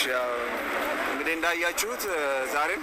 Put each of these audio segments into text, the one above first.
ያው እንግዲህ እንዳያችሁት ዛሬም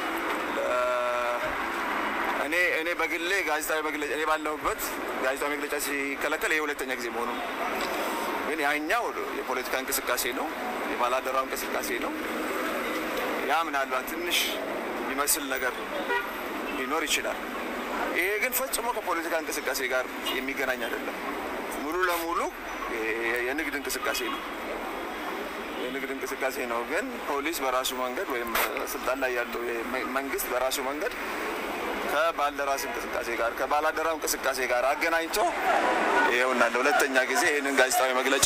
እኔ እኔ በግሌ ጋዜጣዊ መግለጫ እኔ ባለሁበት ጋዜጣዊ መግለጫ ሲከለከል ይህ ሁለተኛ ጊዜ መሆኑ ነው። ግን ያኛው የፖለቲካ እንቅስቃሴ ነው፣ የባላደራው እንቅስቃሴ ነው። ያ ምናልባት ትንሽ ይመስል ነገር ሊኖር ይችላል። ይሄ ግን ፈጽሞ ከፖለቲካ እንቅስቃሴ ጋር የሚገናኝ አይደለም። ሙሉ ለሙሉ የንግድ እንቅስቃሴ ነው የንግድ እንቅስቃሴ ነው። ግን ፖሊስ በራሱ መንገድ ወይም ስልጣን ላይ ያለው መንግስት በራሱ መንገድ ከባልደራስ እንቅስቃሴ ጋር ከባላደራው እንቅስቃሴ ጋር አገናኝቶ ይኸውና ለሁለተኛ ጊዜ ይህንን ጋዜጣዊ መግለጫ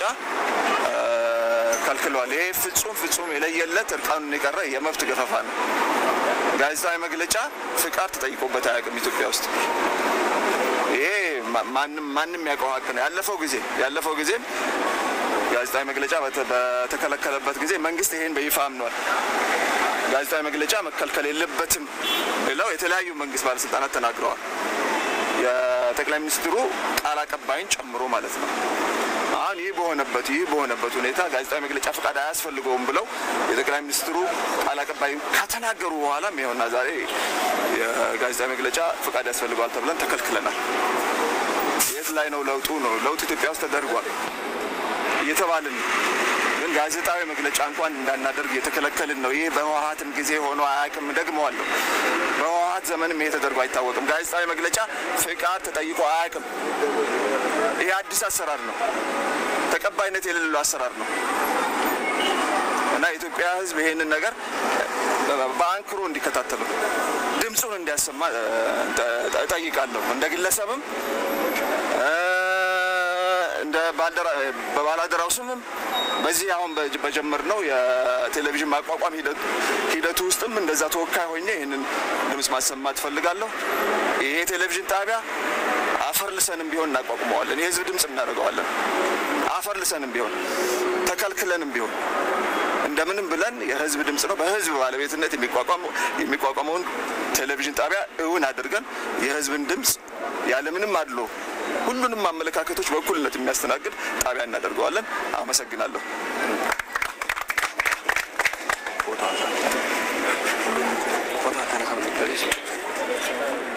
ከልክሏል። ይሄ ፍጹም ፍጹም የለየለት እርቃኑን የቀረ የመብት ገፈፋ ነው። ጋዜጣዊ መግለጫ ፍቃድ ተጠይቆበት አያውቅም ኢትዮጵያ ውስጥ። ይሄ ማንም ማንም ያውቀው ሀቅ ነው። ያለፈው ጊዜ ያለፈው ጊዜም ጋዜጣዊ መግለጫ በተከለከለበት ጊዜ መንግስት ይሄን በይፋ አምኗል። ጋዜጣዊ መግለጫ መከልከል የለበትም ብለው የተለያዩ መንግስት ባለስልጣናት ተናግረዋል። የጠቅላይ ሚኒስትሩ ቃል አቀባይን ጨምሮ ማለት ነው። አሁን ይህ በሆነበት ይህ በሆነበት ሁኔታ ጋዜጣዊ መግለጫ ፈቃድ አያስፈልገውም ብለው የጠቅላይ ሚኒስትሩ ቃል አቀባይ ከተናገሩ በኋላም ይኸውና ዛሬ የጋዜጣዊ መግለጫ ፈቃድ ያስፈልገዋል ተብለን ተከልክለናል። የት ላይ ነው ለውጡ? ነው ለውጥ ኢትዮጵያ ውስጥ ተደርጓል እየተባልን ግን ጋዜጣዊ መግለጫ እንኳን እንዳናደርግ እየተከለከልን ነው። ይህ በህወሀትም ጊዜ ሆኖ አያውቅም። ደግመዋለሁ፣ በህወሀት ዘመንም ይሄ ተደርጎ አይታወቅም። ጋዜጣዊ መግለጫ ፍቃድ ተጠይቆ አያውቅም። ይህ አዲስ አሰራር ነው፣ ተቀባይነት የሌለው አሰራር ነው እና የኢትዮጵያ ሕዝብ ይሄንን ነገር በአንክሮ እንዲከታተሉ ድምፁን እንዲያሰማ እጠይቃለሁ እንደ ግለሰብም እንደ በባላደራው ስምም በዚህ አሁን በጀመርነው የቴሌቪዥን ማቋቋም ሂደቱ ውስጥም እንደዛ ተወካይ ሆኜ ይህንን ድምፅ ማሰማት እፈልጋለሁ። ይሄ ቴሌቪዥን ጣቢያ አፈር ልሰንም ቢሆን እናቋቁመዋለን። የህዝብ ድምፅ እናደርገዋለን። አፈር ልሰንም ቢሆን ተከልክለንም ቢሆን እንደምንም ብለን የህዝብ ድምፅ ነው፣ በህዝብ ባለቤትነት የሚቋቋመውን ቴሌቪዥን ጣቢያ እውን አድርገን የህዝብን ድምፅ ያለምንም አድሎ ሁሉንም አመለካከቶች በእኩልነት የሚያስተናግድ ጣቢያ እናደርገዋለን። አመሰግናለሁ። ቦታ